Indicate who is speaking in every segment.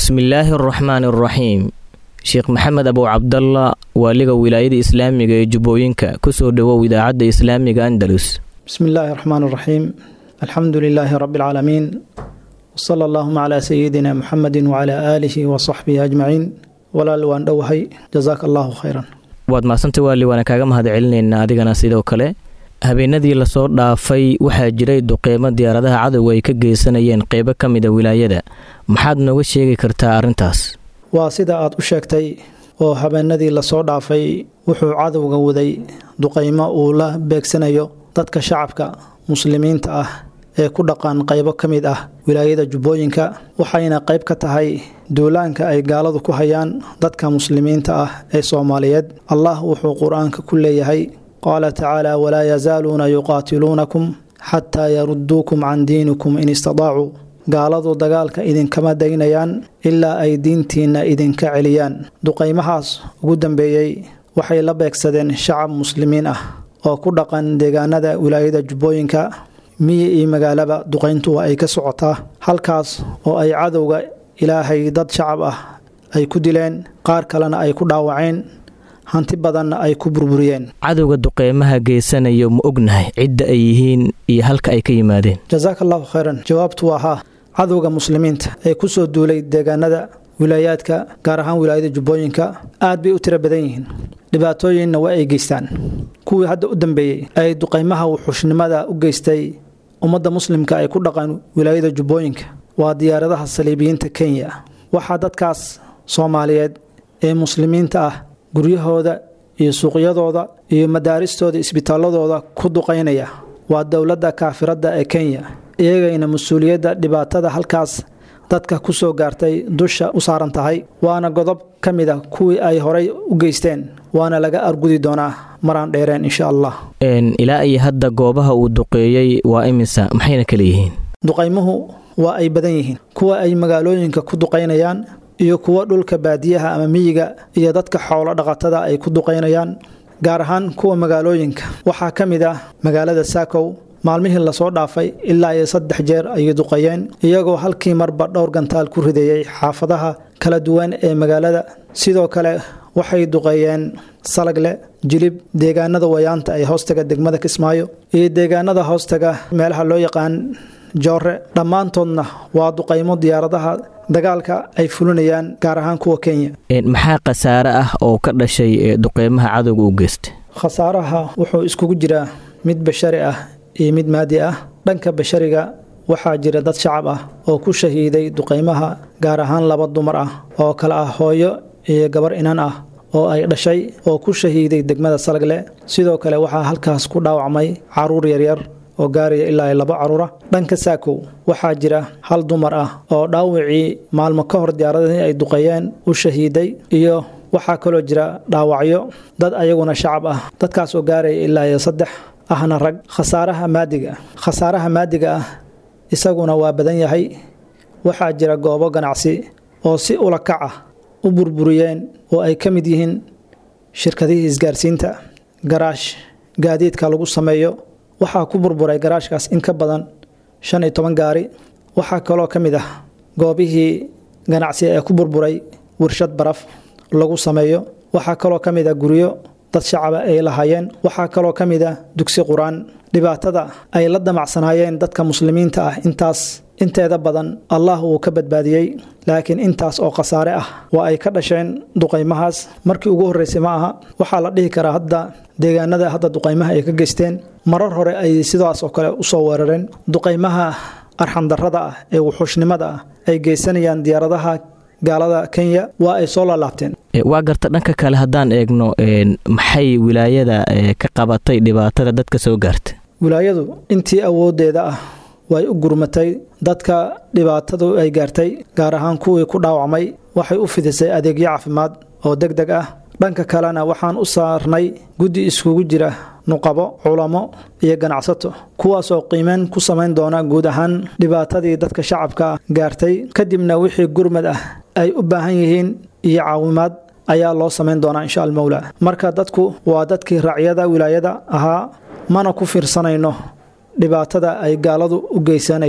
Speaker 1: bismillaahi araxmaani araxiim sheekh maxamed abow cabdalla waaliga wilaayada islaamiga ee jubbooyinka kusoo dhowow idaacadda islaamiga andalus
Speaker 2: bismi illaahi raxmaan raxiim alxamdu lilaahi rabi alcaalamiin wsala allaahuma calaa sayidina muxamedi wacalaa aalihi wa saxbihi ajmaciin walaal waan dhowahay jasaaka allahu khayran
Speaker 1: waad mahadsantay waali waana kaaga mahad celinaynaa adigana sidoo kale habeenadii lasoo dhaafay waxaa jiray duqeymo diyaaradaha cadowga ay ka geysanayeen qeybo ka mida wilaayada maxaad nooga sheegi kartaa arrintaas
Speaker 2: waa sida aad u sheegtay oo habeenadii lasoo dhaafay wuxuu cadowga waday duqeymo uu la beegsanayo dadka shacabka muslimiinta ah ee ku dhaqan qaybo ka mid ah wilaayada jubbooyinka waxayna qayb ka tahay duulaanka ay gaaladu ku hayaan dadka muslimiinta ah ee soomaaliyeed allah wuxuu qur-aanka ku leeyahay qaala tacaala walaa yazaaluuna yuqaatiluunakum xataa yarudduukum can diinikum in istadaacuu gaaladu dagaalka idinkama daynayaan ilaa ay diintiinna idinka celiyaan duqaymahaas ugu dambeeyey waxay la beegsadeen shacab muslimiin ah oo ku dhaqan deegaanada wilaayada jubbooyinka miyi iyo magaalaba duqayntu waa ay ka socotaa halkaas oo ay cadowga ilaahay dad shacab ah ay ku dileen qaar kalena ay ku dhaawaceen hanti badanna ay ku burburiyeen
Speaker 1: cadowga duqeymaha geysanayo ma ognahay cidda ay yihiin iyo halka ay ka yimaadeen
Speaker 2: jasaaka allahu khayran jawaabtu waa haa cadowga muslimiinta ee kusoo duulay deegaanada wilaayaadka gaar ahaan wilaayada jubbooyinka aad bay u tiro badan yihiin dhibaatooyinna waa ay geystaan kuwii hadda u dambeeyey ay duqaymaha wuxuushnimada u geystay ummadda muslimka ay ku dhaqan wilaayada jubbooyinka waa diyaaradaha saliibiyiinta kenya waxaa dadkaas soomaaliyeed ee muslimiinta ah guryahooda iyo suuqyadooda iyo madaaristooda isbitaaladooda ku duqaynaya waa dowladda kaafiradda ee kenya iyagayna mas-uuliyadda dhibaatada halkaas dadka ku soo gaartay dusha u saaran tahay waana godob ka mid a kuwii ay horay u geysteen waana laga argudi doonaa maraan dheereen insha allah
Speaker 1: ilaa iyo hadda goobaha uu duqeeyey waa imisa maxayna kala yihiin
Speaker 2: duqaymuhu waa ay badan yihiin kuwa ay magaalooyinka ku duqaynayaan iyo kuwo dhulka baadiyaha ama miyiga iyo dadka xoolo dhaqatada ay ku duqaynayaan gaar ahaan kuwa magaalooyinka waxaa ka mid ah magaalada saakow maalmihii lasoo dhaafay ilaa iyo saddex jeer ayay duqayeen iyagoo halkii marba dhowr gantaal ku ridayey xaafadaha kala duwan ee magaalada sidoo kale waxay duqeeyeen salagle jilib deegaanada wayaanta ee hoostaga degmada kismaayo iyo deegaanada hoostaga meelaha loo yaqaan joore dhammaantoodna waa duqaymo diyaaradaha dagaalka ay fulinayaan gaar ahaan kuwa kenya
Speaker 1: maxaa khasaare ah oo ka dhashay duqeymaha cadowga u geystay
Speaker 2: khasaaraha wuxuu iskugu jiraa mid bashari ah iyo mid maadi ah dhanka bashariga waxaa jira dad shacab ah oo ku shahiiday duqaymaha gaar ahaan laba dumar ah oo kale ah hooyo iyo gabar inan ah oo ay dhashay oo ku shahiiday degmada salagle sidoo kale waxaa halkaas ku dhaawacmay caruur yaryar oo gaaraya ilaa laba caruura dhanka saakow waxaa jira hal dumar ah oo dhaawacii maalmo ka hor diyaaradii ay duqeeyeen u shahiiday iyo waxaa kaloo jira dhaawacyo dad ayaguna shacab ah dadkaas oo gaaraya ilaa iyo saddex ahna rag khasaaraha maadiga khasaaraha maadiga ah isaguna waa badan yahay waxaa jira goobo ganacsi oo si ulakac ah u burburiyeen oo ay ka mid yihiin shirkadihii isgaarsiinta garaash gaadiidka lagu sameeyo waxaa ku burburay garaashkaas in ka badan shan iyo toban gaari waxaa kaloo ka mid ah goobihii ganacsi ee ku burburay warshad baraf lagu sameeyo waxaa kaloo ka mid ah guryo dad shacaba ay lahaayeen waxaa kaloo ka mid ah dugsi qur-aan dhibaatada ay la damacsanaayeen dadka muslimiinta ah intaas inteeda badan allah wuu ka badbaadiyey laakiin intaas oo khasaare ah waa ay ka dhasheen duqaymahaas markii ugu horreysay ma aha waxaa la dhihi karaa hadda deegaanada hadda duqaymaha ay ka geysteen marar hore ay sidaas oo kale usoo weerareen duqaymaha arxandarrada ah ee wuxuushnimada ah ay geysanayaan diyaaradaha gaalada kenya waa ay soo laalaabteen
Speaker 1: waa garta dhanka kale haddaan eegno maxay wilaayada ka qabatay dhibaatada dadka soo gaarta
Speaker 2: wilaayadu intii awoodeeda ah way u gurmatay dadka dhibaatadu ay gaartay gaar ahaan kuwii ku dhaawacmay waxay u fidisay adeegyo caafimaad oo deg deg ah dhanka kalena waxaan u saarnay guddi iskugu jira nuqabo culamo iyo ganacsato kuwaasoo qiimeyn ku samayn doona guud ahaan dhibaatadii dadka shacabka gaartay kadibna wixii gurmad ah ay u baahan yihiin iyo caawimaad ayaa loo samayn doonaa insha almowla marka dadku waa dadkii raacyada wilaayada ahaa mana ku fiirsanayno dhibaatada ay gaaladu u geysanayso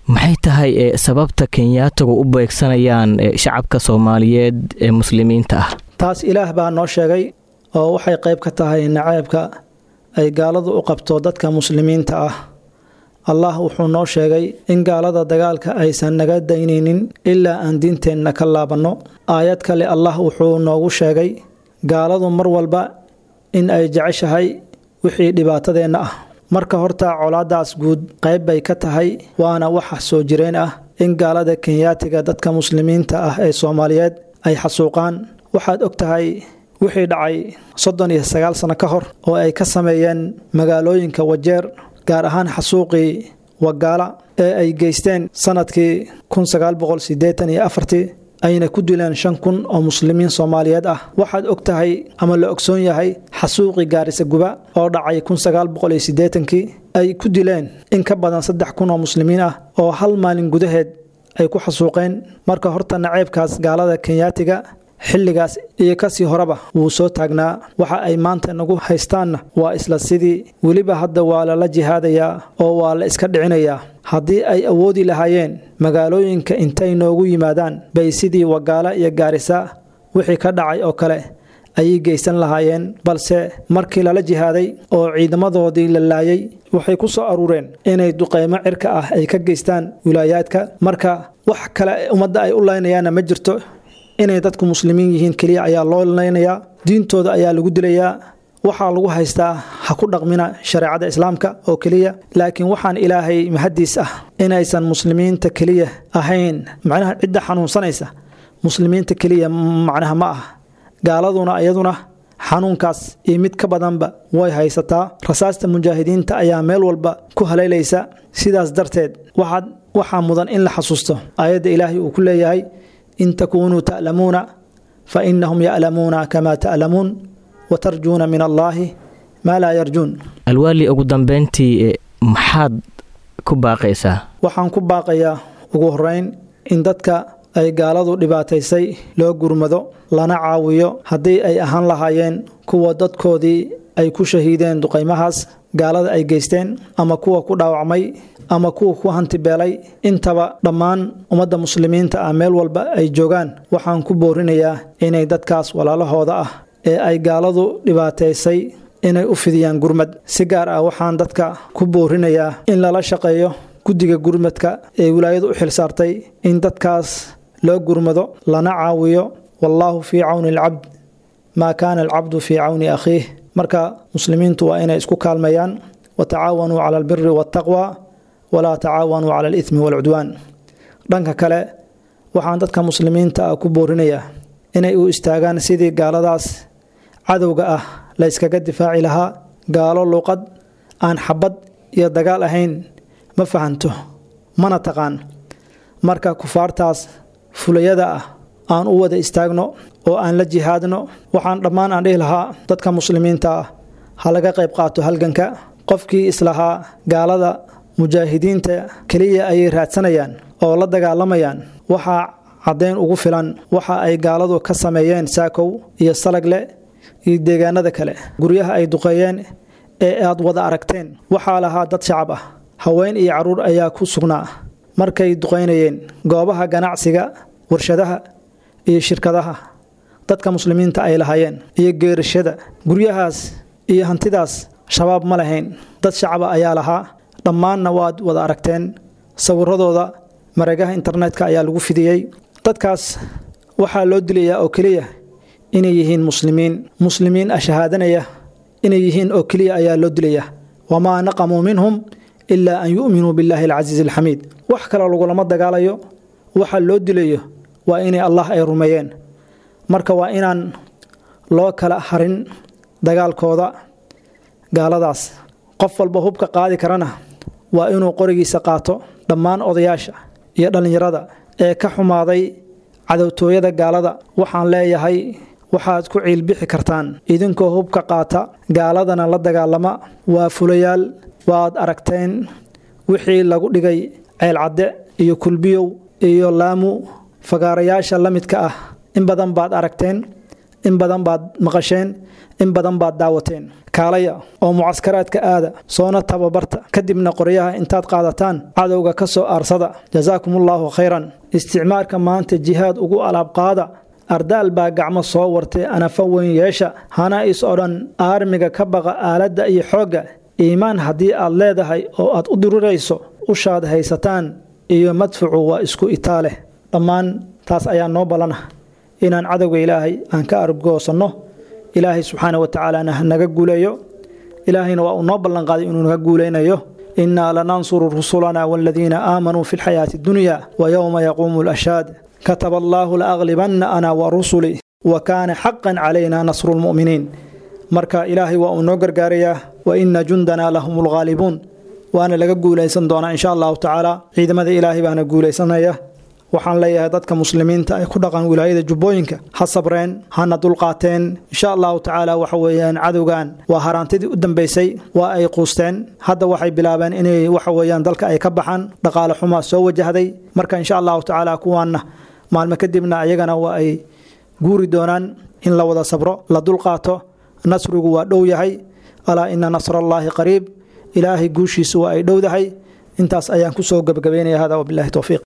Speaker 1: maxay tahay sababta kenyaatigu u beegsanayaan shacabka soomaaliyeed ee muslimiinta ah
Speaker 2: taas ilaah baa noo sheegay oo waxay qayb ka tahay naceebka ay gaaladu u qabto dadka muslimiinta ah allah wuxuu noo sheegay in gaalada dagaalka aysan naga daynaynin ilaa aan diinteenna ka laabanno aayad kale allah wuxuu noogu sheegay gaaladu mar walba in ay jeceshahay wixii dhibaatadeenna ah marka horta colaadaas guud qayb bay ka tahay waana waxa soo jireen ah in gaalada kenyaatiga dadka muslimiinta ah ee soomaaliyeed ay xasuuqaan waxaad og tahay wixii dhacay soddon iyo sagaal sano ka hor oo ay ka sameeyeen magaalooyinka wajeer gaar ahaan xasuuqii wagaala ee ay geysteen sanadkii kun sagaal boqol sideetan iyo afartii ayna ku dileen shan kun oo muslimiin soomaaliyeed ah waxaad og tahay ama la ogsoon yahay xasuuqii gaarisa guba oo dhacay kun sagaal boqol iyo siddeetankii ay ku dileen in ka badan saddex kun oo muslimiin ah oo hal maalin gudaheed ay ku xasuuqeen marka horta naceebkaas gaalada kenyaatiga xilligaas iyo kasii horeba wuu soo taagnaa waxa ay maanta nagu haystaanna waa isla sidii weliba hadda waa lala jihaadayaa oo waa la iska dhicinayaa haddii ay awoodi lahaayeen magaalooyinka intay noogu yimaadaan bay sidii wagaala iyo gaarisa wixii ka dhacay oo kale ayay geysan lahaayeen balse markii lala jihaaday oo ciidamadoodii la laayay waxay ku soo aruureen inay duqeymo cirka ah ay ka geystaan wilaayaadka marka wax kale ummadda ay u laynayaanna ma jirto inay dadku muslimiin yihiin keliya ayaa loo leynayaa diintooda ayaa lagu dilayaa waxaa lagu haystaa ha ku dhaqmina shareecada islaamka oo keliya laakiin waxaan ilaahay mahadiis ah inaysan muslimiinta keliya ahayn macnaha cidda xanuunsanaysa muslimiinta keliya macnaha ma ah gaaladuna iyaduna xanuunkaas iyo mid ka badanba way haysataa rasaasta mujaahidiinta ayaa meel walba ku halaylaysa sidaas darteed waxaad waxaa mudan in la xasuusto aayadda ilaahay uu ku leeyahay in takuunuu ta'lamuuna fa inahum ya'lamuuna kama ta'lamuun watarjuuna min allaahi maa laa yarjuun
Speaker 1: alwaali ugu dambeyntii maxaad ku baaqaysaa
Speaker 2: waxaan ku baaqayaa ugu horeyn in dadka ay gaaladu dhibaataysay loo gurmado lana caawiyo haddii ay ahaan lahaayeen kuwa dadkoodii ay ku shahiideen duqaymahaas gaalada ay geysteen ama kuwa ku dhaawacmay ama kuwa ku hantibeelay intaba dhammaan ummadda muslimiinta ah meel walba ay joogaan waxaan ku boorinayaa inay dadkaas walaalahooda ah ee ay gaaladu dhibaataysay inay u fidiyaan gurmad si gaar ah waxaan dadka ku boorinayaa in lala shaqeeyo guddiga gurmadka ee wilaayadu u xilsaartay in dadkaas loo gurmado lana caawiyo wallaahu fii cawni alcabd maa kaana alcabdu fii cawni akhiih marka muslimiintu waa inay isku kaalmeeyaan watacaawanuu cala albiri waataqwa walaa tacaawanuu cala alithmi waalcudwaan dhanka kale waxaan dadka muslimiinta ah ku boorinayaa inay u istaagaan sidii gaaladaas cadowga ah la yskaga difaaci lahaa gaalo luuqad aan xabad iyo dagaal ahayn ma fahanto mana taqaan marka kufaartaas fulayada ah aan u wada istaagno oo aan la jihaadno waxaan dhammaan aan dhihi lahaa dadka muslimiinta ah ha laga qayb qaato halganka qofkii islahaa gaalada mujaahidiinta keliya ayay raadsanayaan oo la dagaalamayaan waxaa caddayn ugu filan waxa ay gaaladu ka sameeyeen saakow iyo salagle iyo deegaanada kale guryaha ay duqeeyeen ee aad wada aragteen waxaa lahaa dad shacab ah haween iyo carruur ayaa ku sugnaa markay duqaynayeen goobaha ganacsiga warshadaha iyo shirkadaha dadka muslimiinta ay lahaayeen iyo geerashada guryahaas iyo hantidaas shabaab ma lahayn dad shacaba ayaa lahaa dhammaanna waad wada aragteen sawiradooda mareegaha internetka ayaa lagu fidiyey dadkaas waxaa loo dilayaa oo keliya inay yihiin muslimiin muslimiin ashahaadanaya inay yihiin oo keliya ayaa loo dilaya wamaa naqamuu minhum ilaa an yu'minuu billaahi alcasiizi alxamiid wax kaloo lagulama dagaalayo waxa loo dilayo waa inay allah ay rumeeyeen marka waa inaan loo kala harin dagaalkooda gaaladaas qof walba hubka qaadi karana waa inuu qorigiisa qaato dhammaan odayaasha iyo dhallinyarada ee ka xumaaday cadowtooyada gaalada waxaan leeyahay waxaad ku ciilbixi kartaan idinkoo hubka qaata gaaladana la dagaalama waa fulayaal waad aragteen wixii lagu dhigay ceelcadde iyo kulbiyow iyo laamu fagaarayaasha la midka ah in badan baad aragteen in badan baad maqasheen in badan baad daawateen kaalaya oo mucaskaraadka aada soona tababarta kadibna qoryaha intaad qaadataan cadowga ka soo aarsada jasaakumullahu khayran isticmaarka maanta jihaad ugu alaabqaada ardaal baa gacmo soo wartay anafa weyn yeesha hana is odhan aarmiga ka baqa aaladda iyo xoogga iimaan haddii aad leedahay oo aad u dirirayso ushaad haysataan iyo madfucu waa isku itaaleh dhammaan taas ayaa noo ballana inaan cadowga ilaahay aan ka argoosanno ilaahay subxaana wa tacaalana naga guuleeyo ilaahayna waa uu noo ballanqaaday inuu naga guuleynayo innaa lanansuru rusulana waaladiina aamanuu fi lxayaati addunya wa yowma yaquumu alashhaad kataba allaahu laaglibanna ana wa rusuli wa kaana xaqan calayna nasru lmu'miniin marka ilaahay waa uu noo gargaarayaa wa ina jundanaa lahum lghaalibuun waana laga guulaysan doonaa insha allahu tacaala ciidamada ilaahay baana guulaysanaya waxaan leeyahay dadka muslimiinta ay ku dhaqan wilaayada jubbooyinka ha sabreen hana dulqaateen insha allahu tacaala waxa weeyaan cadowgan waa haraantidii u dambeysay waa ay quusteen hadda waxay bilaabeen inay waxa weeyaan dalka ay ka baxaan dhaqaale xumaa soo wajahday marka insha allahu tacaala kuwaanna maalmo kadibna ayagana waa ay guuri doonaan in la wada sabro la dulqaato nasrigu waa dhow yahay alaa ina nasrallaahi qariib ilaahay guushiisa waa ay dhowdahay intaas ayaan kusoo gebagabeynaya hada wabilahi towfiiq